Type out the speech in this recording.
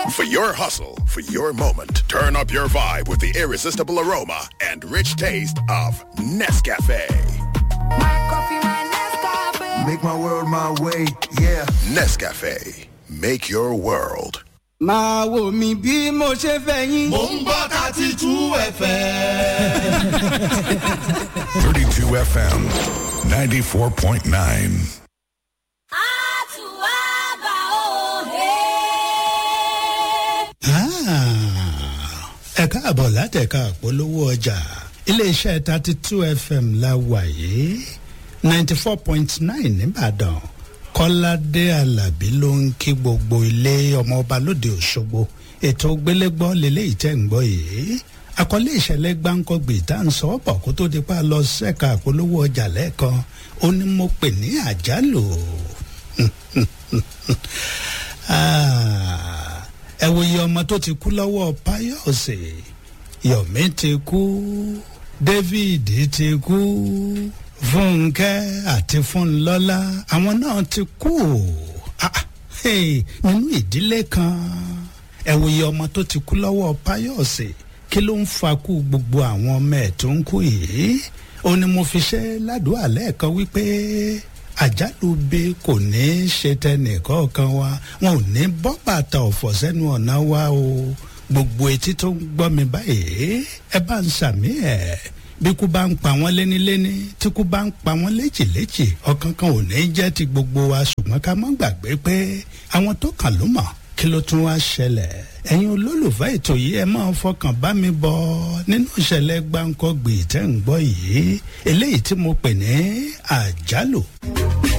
For your hustle, for your moment, turn up your vibe with the irresistible aroma and rich taste of Nescafe. Make my world my way, yeah. Nescafe. Make your world. máa wò mí bí mo ṣe fẹ́ yín. mò ń gbọ́ thirty two fm. 32 FM 94.9. ẹ káàbọ̀ látẹ̀ka àpolówó ọjà iléeṣẹ́ thirty two fm la wà yìí ninety four point nine nìbàdàn kọ́ládé alábí ló ń kí gbogbo ilé ọmọọba lóde òṣogbo ètò gbélégbọ́ lélẹ́yìí tẹ̀ ń gbọ́ yìí àkọlé ìṣẹ̀lẹ̀ gbáǹkọ́gbì tá à ń sọ ọ́ bọ̀ kó tó di pa lọ sẹ́ka àpolówó ọjà lẹ́ẹ̀kan ó ní mo pè ní àjálù ẹ wo iye ọmọ tó ti kú lọ́wọ́ páyọ̀sì yomi ti kú david ti kú fúnkẹ́ àti fúnlọ́lá àwọn náà ti kú Ah, hey, nínú ìdílé kan ẹ wo iye ọmọ tó ti kú lọ́wọ́ páyọ̀sì kí ló ń fakú gbogbo àwọn ọmọ ẹ̀ tó ń kú yìí ó ní mo fi ṣe ládùúgbò lẹ́ẹ̀kan wípé àjálù bí kò ní í ṣe tẹnìkọ̀ọ̀kan wa wọn ò ní bọ́ bàtà ọ̀fọ̀ sẹ́nu ọ̀nà wa o gbogbo etí tó ń gbọ́ mi báyìí ẹ bá ń sàmì ẹ̀ bí kú bá ń pa wọ́n léníléní tí kú bá ń pa wọ́n léjìléjì ọ̀kan kan ò ní jẹ́ ti gbogbo wa ṣùgbọ́n ká má gbàgbé pé àwọn tó kàn ló mọ̀ kí ló tún wá ṣẹlẹ̀ ẹ̀yin olólùfẹ́ ètò yìí ẹ máa fọkàn bá mi bọ̀ nínú ìṣẹ̀lẹ̀ gbáǹkọ́gbì tẹ́ ń gbọ́ yìí eléyìí tí mo pè ní àjálù.